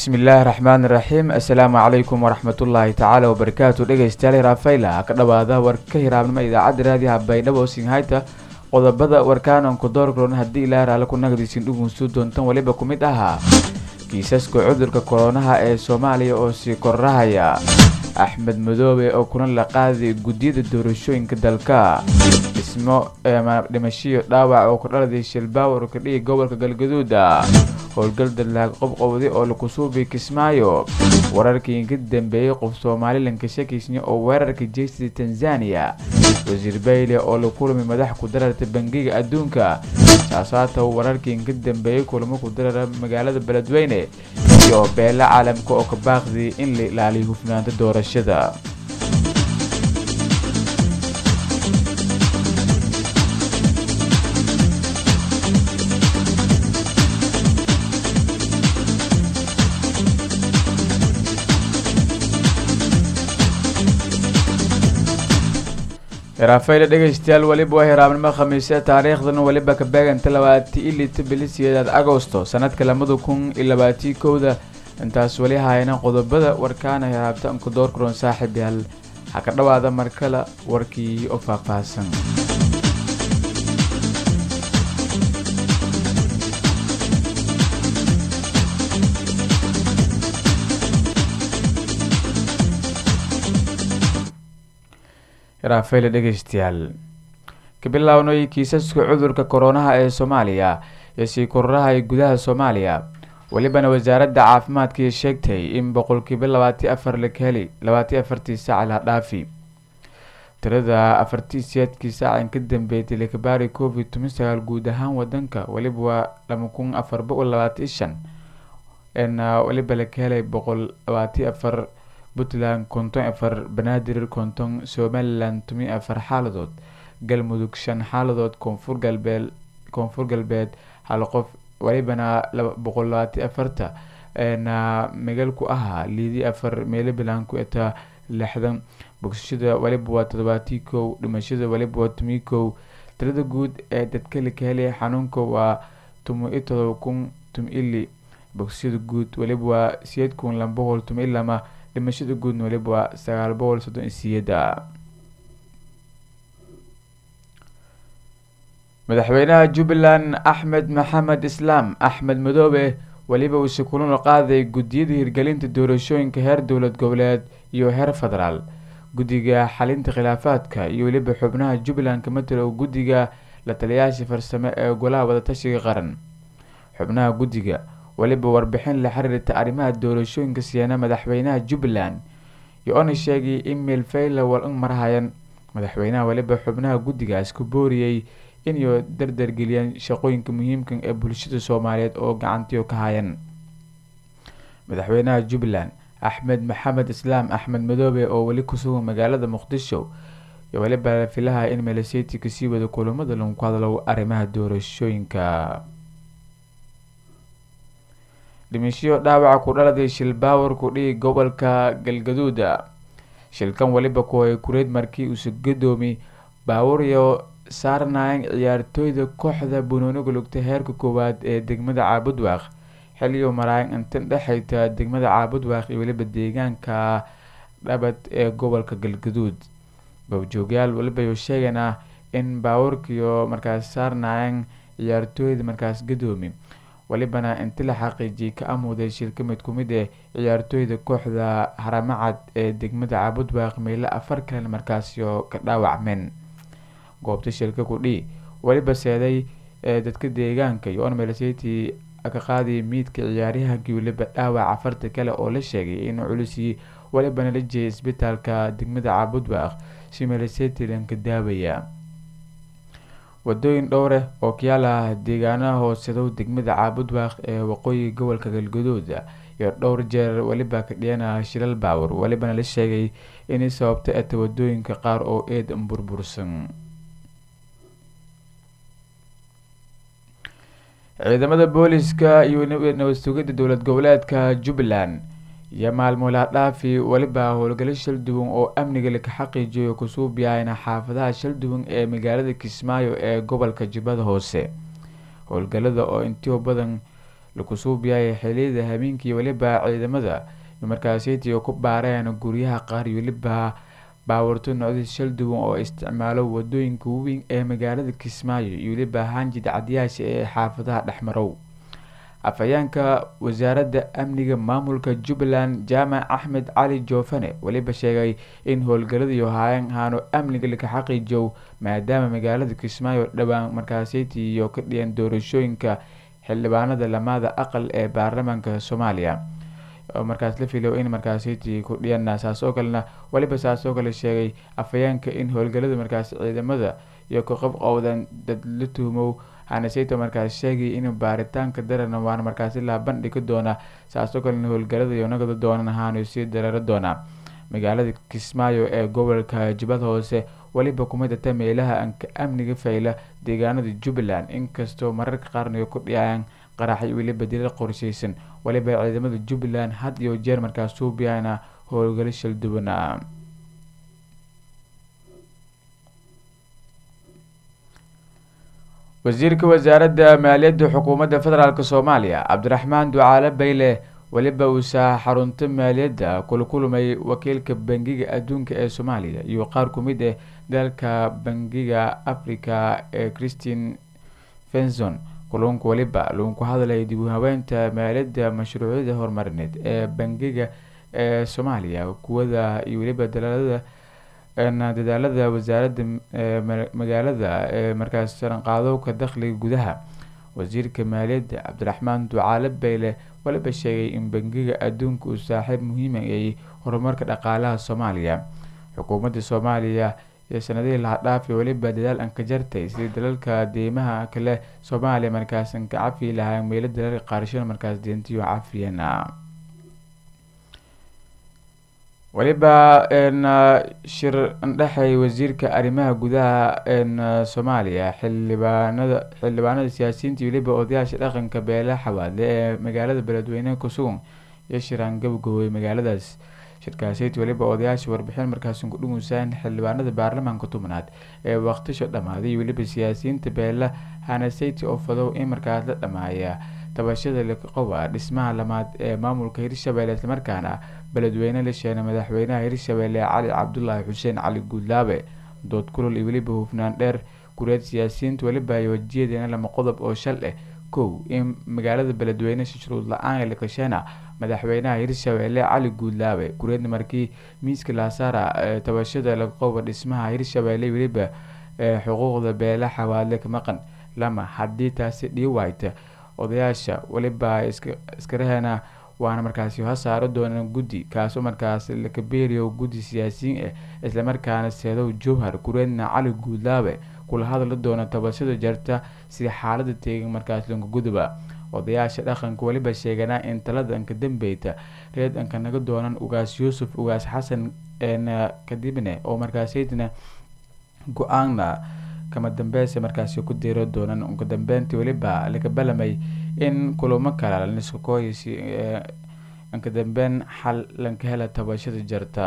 bismillaahi raxmaani raxiim assalaamu calaykum waraxmatullaahi tacaala wabarakaatu dhegeystayaal hiraafayla ka dhawaada warka hiraabnimo idaacadda raadiyaha baydhabo singhayta qodobada warkaananku doorkaroon haddii ilaa raale ku nagdiisin dhugunsu doontan weliba ku mid ahaa kiisaska cudurka koronaha ee soomaaliya oo sii korrahaya axmed madoobe oo kuna la qaaday guddiyada doorashooyinka dalka dhismo dhimashiyo dhaawac oo ku dhaladay shilbaawar ka dhigi gobolka galgaduuda howlgal dalaag qobqowday oo laku suubay kismaayo wararkii ka dambeeyey qof somalilanka shakiisnya oo weerarka jeystada tanzania wasiir bayle oo la kulmay madax ku dararta bangiga adduunka saasaata wararkii ka dambeeyey kulamo ku darara magaalada beledweyne iyo beelo caalamka oo ka baaqday in la ilaaliyo hufnaanta doorashada hiraafayla dhegeystayaal weliba waa hiraabnimo khamiise taariikhdan weliba ka beeganta labaati ilita bilisiyeedaad agosto sanadka lamada kun iyo labaatii kowda intaas weli hayna qodobada warkaana hiraabta anku doorkaroon saaxiib yaal ha ka dhawaada markale warkii oo faahfaahsan hiraafayla dhegeystayaal ka bilownay kiisaska cudurka koronaha ee soomaaliya ee sii kororahaya gudaha soomaaliya welibana wasaaradda caafimaadkii sheegtay in boqolkiiba labaati afar laga heli labaati afartii saac la dhaafi tirada afartii siyaadkii saacan ka dambeeytay lakabaari covid toban sagaal guud ahaan wadanka weliba waa laba kun afar boqol labaati shan weliba laga helay boqol labaati afar puntland konton afar banaadir konton somalilan toban afar xaaladood galmudug shan xaaladood koonfur galbeed koonfur galbeed hal qof welibana boqol labaati afarta megal ku ahaa liidi afar meelabilan ku etaa lixdan bogsashada weliba waa todobaatii kow dhimashada weliba waa tomi kow tirada guud ee dadka laka helay xanuunka waa tomo iyo todoba kun tom ili bogsashada guud weliba waa siyeed kun laba boqol tom iyo lama dhimashada guudna weliba waa sagaal boqol soddon iyo siyeeda madaxweynaha jubbaland axmed maxamed islaam axmed madoobe weliba uuse kulana qaaday guddiyada hirgelinta doorashooyinka heer dowlad goboleed iyo heer federaal guddiga xalinta khilaafaadka iyo weliba xubnaha jubbaland ka matalo guddiga la taliyaasha farsamo ee golaha wadatashiga qaran xubnaha guddiga weliba warbixin la xiriirta arrimaha doorashooyinka siyaana madaxweynaha jubbaland iyo-ona sheegay in meelfayla walan marhayan madaxweynaha weliba xubnaha guddigaas ku booriyey inay dardargeliyaan shaqooyinka muhiimka ee bulshada soomaaliyeed oo gacantiyo ka hayan madaxweynaha jubbaland axmed maxamed islaam axmed madoobe oo weli kusugan magaalada muqdisho iyo weliba filaha in meeleseti kasii wada kulamada lagu hadlo arrimaha doorashooyinka dhimishiyo dhaawaca ku dhaladay shilbaawar ku dhigi gobolka galgaduuda shilkan weliba kuhay kureed markii uuse gadoomi baawuryo saarnayan ciyaartooyda kooxda bunooniga lugta heerka koowaad ee degmada caabudwaaq xiliyo maraayan intan dhexayta degmada caabudwaaq iyo weliba deegaanka dhabad ee gobolka galgaduud goobjoogyaal weliba sheegana in baawurkiyo markaas saarnayan ciyaartooyda markaas gadoomi welibana inti la xaqiijiyay ka amuuday shilka mid ku mid ee ciyaartooyda kooxda haramacad ee degmada caabudwaaq meyle afar kalen markaasyo ka dhaawacmeen goobta shilka kudhii weliba seeday ee dadka deegaanka iyo onmelcity ka qaadaya miidka ciyaaryahankii weliba dhaawac afarta kale oo la sheegay inuu culusii welibana la jeeyay isbitaalka degmada caabudwaaq si melcity lanka daawaya wadooyin dhowreh oo kayaala deegaanaha hoosedow degmada caabudwaaq ee waqooyiga gobolka galgaduud iyo dhowr jeer weliba ka dhiyana shilal baawur welibana la sheegay inay sababta eta wadooyinka qaar oo eed burbursan ciidamada booliska iyo nabad sugidda dowlad goboleedka jubbaland iyo maalmoolaa dhaafi weliba howlgalo shal duwan oo amniga laka xaqiijiyo kusuubiyahayna xaafadaha shal duwan ee magaalada kismaayo ee gobolka jubbada hoose howlgalada oo intio badan laku suubiyay xiliyada habeenkii weliba ciidamada markaasiti ku baareen guryaha qaar iyo weliba baawarto noocdii shal duwan oo isticmaalo wadooyinka weyn ee magaalada kismaayo iyo weliba hanjid cadyaasha ee xaafadaha dhexmarow afhayeenka wasaaradda amniga maamulka jubbaland jaamac axmed cali joofane weliba sheegay in howlgaladiiyo haayeen haano amniga laka xaqiijow maadaama magaalada kismaayo dhowaan markaasiti iyo ka dhiyeen doorashooyinka xildhibaanada lamaada aqal ee baarlamaanka soomaaliya oo markaas la filayo in markaasiti ku dhiyana saas oo kalena weliba saas oo kale sheegay afhayeenka in howlgalada markaas ciidamada iyo ka qob qowdan dad la tuhmow hanaseyto markaas sheegay in baaritaanka darana waana markaasi la bandhigi doona saasoo kalena howlgalada iyo nagada doonan ahaanu sii dareero doonaa magaalada kismaayo ee gobolka jubbad hoose weliba kuma data meelaha anka amniga fayla deegaanada jubbaland inkastoo mararka qaarna ku dhiyayaan qaraxay weliba dilal qorsheysan weliba ciidamada jubbaland had iyo jeer markaas suubiyana howlgalo shalduwana wasiirka wasaaradda maaliyadda xukuumadda federaalk soomaaliya cabdiraxmaan ducaale bayle weliba uusaa xarunta maaliyadda kula kulmay wakiilka bangiga adduunka ee soomaaliya iyo qaar ku mid ah dalka bangiga africa ee christine fenson kulunka weliba luunku hadlay dib u habeynta maaliyadda mashruucyada horumarineed ee bangiga ee soomaaliya kuwada iyo weliba dalaalada dadaalada wasaaradda magaalada ee markaas saranqaadowka dakhliga gudaha wasiirka maaliyadda cabdiraxmaan ducaale bayle waliba sheegay in bangiga adduunka uu saaxiib muhiima ay horumarka dhaqaalaha soomaaliya xukuumadda soomaaliya iyo sanadihii laha dhaafi weliba dadaal an ka jartay sidii dalalka deymaha kale soomaaliya markaasan ka cafi lahaa meelo dalalka qaarashada markaas deentiyo cafiyana weliba shir ndhexay wasiirka arrimaha gudaha soomaaliya xildhibaanada xildhibaanada siyaasiyiinta weliba odayaasha dhaqanka beela xawaadle ee magaalada beledweyne kusugan iyo shiraan gabagabooyay magaaladaas shirkaaseyt weliba odayaasha warbixin markaasun ku dhumuusaan xildhibaanada baarlamaanka tobnaad ee waqtisho dhammaaday iyo weliba siyaasiyiinta beela hanaseyti oo fadow in markaas la dhammaaya tabashada liqowa dhismaha lamaad ee maamulka hirshabelle islamarkaana beledweyne la sheegay madaxweynaha hirshabelle cali cabdulaahi xuseen cali guudlaabe dood kulul iyo weliba hufnaan dheer kureed siyaasiyiinta weliba ay wajiyadeena lama qodob oo shal ah kow in magaalada beledweyne si shuruud la-aan ee lakasheena madaxweynaha hirshabelle cali guudlaabe kureedna markii miiska laasaara ee tabashada liqowa dhismaha hirshabelle weliba xuquuqda beela xawaadle ka maqan lama haddii taasi dhii waayta odayaasha weliba iskaraheena waana markaasi ha saaro doonaan guddi kaasoo markaas lakabeeriyo guddi siyaasiyiin ah islamarkaana seedow jowhar kureedna cali guudlaabe kula hadla doona tabashada jarta si xaalada teegan markaas lankaguduba odayaasha dhaqanka weliba sheeganaa in talada anka dambeyta reed anka naga doonan ugaas yuusuf ugaas xasan kadibne oo markaasydna go-aanna kama dambeysa markaasi ku diiro doonan unka dambeyntii weliba laga balamay in kulamo kale laniskakooys inka dambeyn xal lanka hela tabashada jarta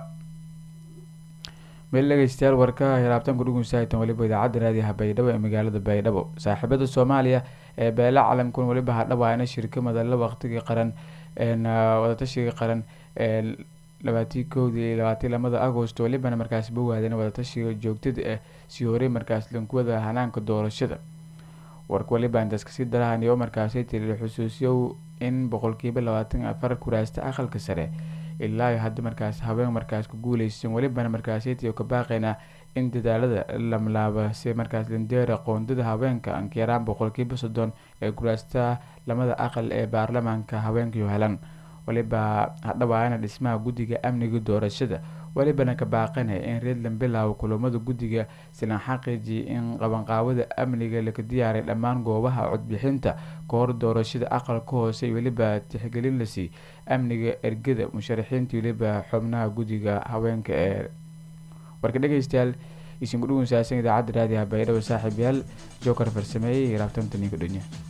meel dhegeystayaal warka hiraabtanka dhugunsahaytan weliba idaacadda raadiyaha baydhabo ee magaalada baydhabo saaxiibada soomaaliya ee beela calamkun weliba hadhawaana shirka madalla waqtigii qaran wadatashiga qaran ee labaatii kowdii iyo labaatii lamada agost welibana markaas bowaadeen wadatashiga joogtada ah sii horey markaas lankuwada hanaanka doorashada warka weliba intaas kasii darahan iyo markaasi tiri xusuusiyow in boqolkiiba labaatan afar kuraasta aqalka sare ilaa hadda markaas haween markaas ku guuleysan welibana markaasitiyo ka baaqayna in dadaalada lamlaaba si markaas lindeera qoondada haweenka ankayaraan boqolkiiba soddon ee kuraasta lamada aqal ee baarlamaanka haweenkayo helan weliba hadhawaana dhismaha guddiga amniga doorashada welibana ka baaqanaya in reedland bilaabo kulamada guddiga silan xaqiiji in qabanqaabada amniga laka diyaaray dhammaan goobaha codbixinta kahor doorashada aqalka hoose iyo weliba tixgelin lasii amniga ergada musharaxiinta weliba xubnaha guddiga haweenka ee warka dhegeystayaal isin kudhugunsaasan idaacadda raadiyaha baydhabo saaxiib yaal jookar farsameeyey raabtanta ninka dhunya